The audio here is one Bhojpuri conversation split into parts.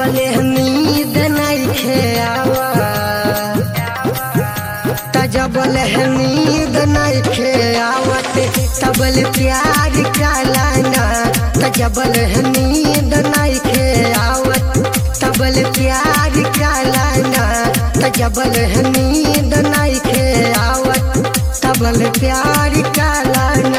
जबले नींद नइखे आवा त जबले नींद नइखे आवत तबल प्यार कालाना त जबल नींद नइखे आवत तबल प्यार कालाना त जबल नींद नइखे आवत तबल प्यार कालाना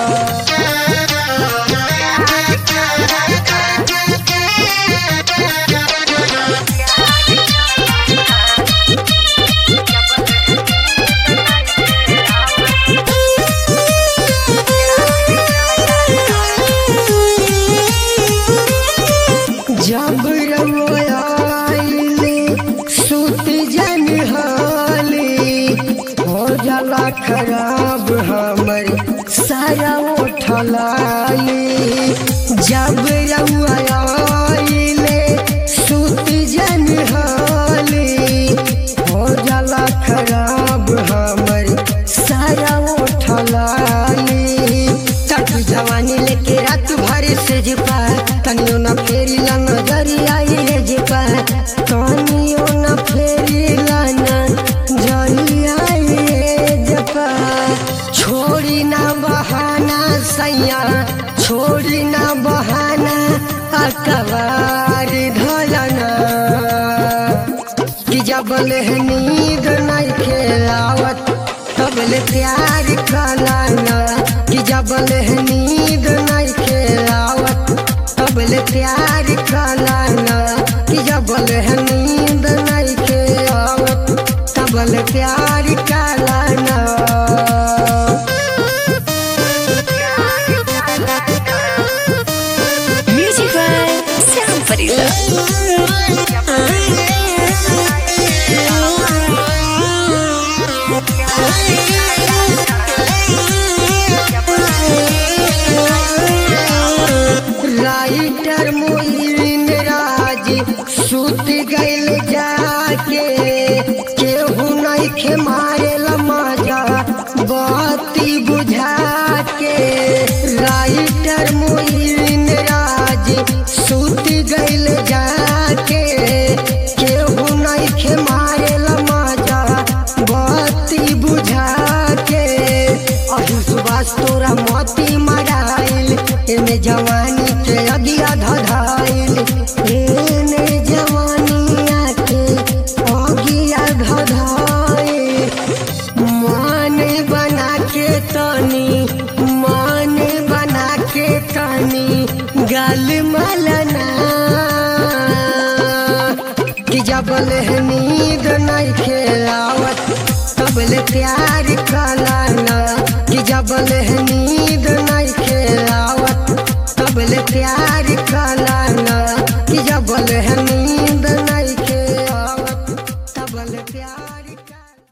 जब रवाइले सुत जन हाली हो जाला खराब हमर सारा उठलाली जब रवाइले सुत जन हाली हो जाला खराब हमर सारा उठलाली तक जवानी लेके रात भर से जिपा तनियो न फेरी ला नजरिया ये जिपा तनियो न फेरी ला नजरिया ये जिपा छोड़ी ना बहाना सैया छोड़ी ना बहाना अकबार ढलना कि जबल नींद नहीं खेलावत तबल प्यार खालाना कि जबल नींद नहीं खेलावत तबल प्यार खालाना कि जबल नींद नहीं खेलावत तबल प्यार खालाना Music by Sam Farida. Writer Moin Raj सुत गइल जाके केहू नहीं खे मारे मजा बाती बुझा के राइटर मोइन राज सुत गइल जाके केहू नहीं खे मारे मजा बाती बुझा के अभी सुबास तोरा मोती मराइल एमे जवानी के अगिया धधाइल एने जवानिया के अगिया धधाइल मान बना के तनी मान बना के तनी गल मलना कि जबल नींद नहीं खेलावत तबल प्यार खालाना कि जबल